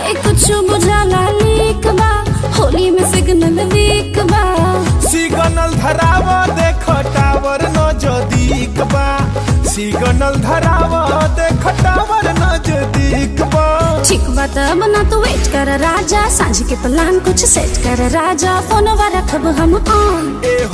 ए कुछ बुझाला लीक बा होली में सिग्नल वीक बा सिग्नल धराव देख टावर नजदीक बा सिग्नल धराव देख टावर नजदीक बा ठीक बा तब ना तू वेट कर राजा सांझ के प्लान कुछ सेट कर राजा फोनवा रखब हम ऑन ए